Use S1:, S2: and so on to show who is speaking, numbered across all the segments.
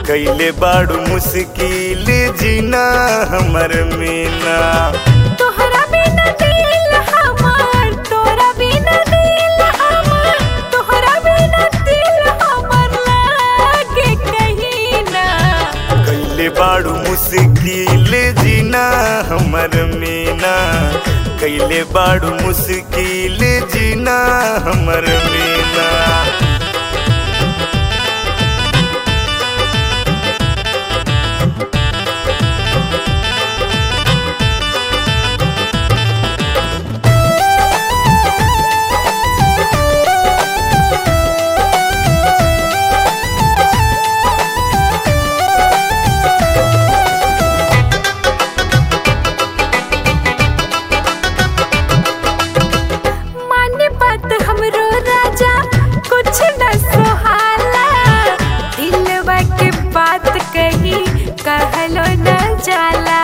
S1: कैले बाड़ू मुश्किल जीना हमर मीना
S2: तोहरा बिना दिल हमार तोरा बिना दिल हमार तोहरा बिना दिल हमार लागे कहीं ना
S1: कैले बाड़ू मुश्किल जीना हमर मीना कैले बाड़ू मुश्किल जीना हमर मीना
S2: माने बात हमरो राजा कुछ न सोहाला दिलवा के बात कही कहलो न जाला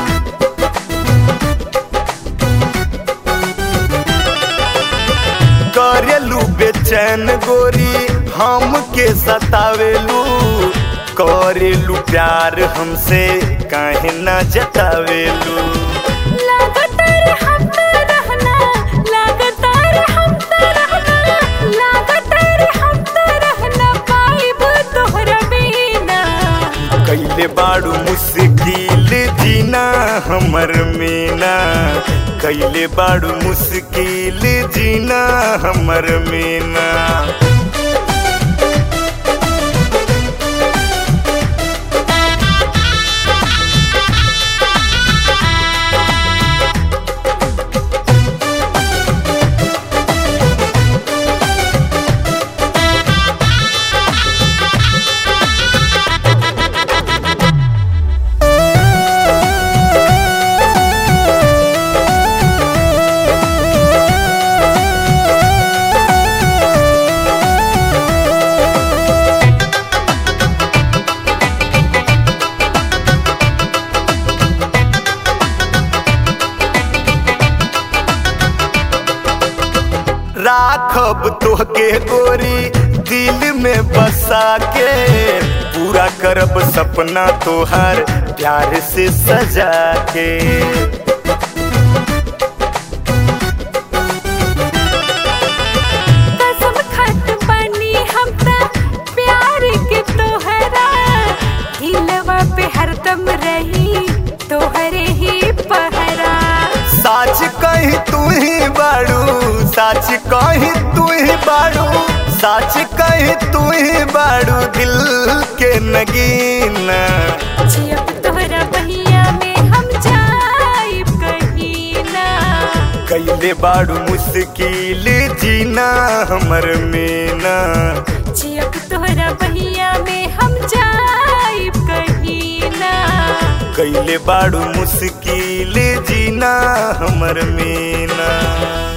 S1: करेलू बेचैन गोरी हमके सतावेलू करेलू प्यार हमसे काहे ना जतावेलू
S2: लगातार हम तो रहना लगातार हम तो रहना लगातार हम तो रहना पाइब तोहरा बिना
S1: कैले बाड़ू मुश्किल जीना हमर मीना कैले बाड़ू मुश्किल जीना हमर मीना राखब तोहके गोरी दिल में बसा के पूरा करब सपना तोहार प्यार से सजा के
S2: कसम खत बनी हम त प्यार के तोहरा दिलवा पे हरदम रही तोहरे ही पहरा
S1: साच कही तू ही बाड़ू साच कही तू ही बाड़ू साच कही तू ही बाड़ू दिल के नगीना
S2: जियब तोहरा बहिया में हम जाइब कहीं ना
S1: कैले बाड़ू मुश्किल जीना हमर मीना
S2: जियब तोहरा बहिया में हम जाइब कहीं ना
S1: कैले बाड़ू मुश्किल जीना हमर मीना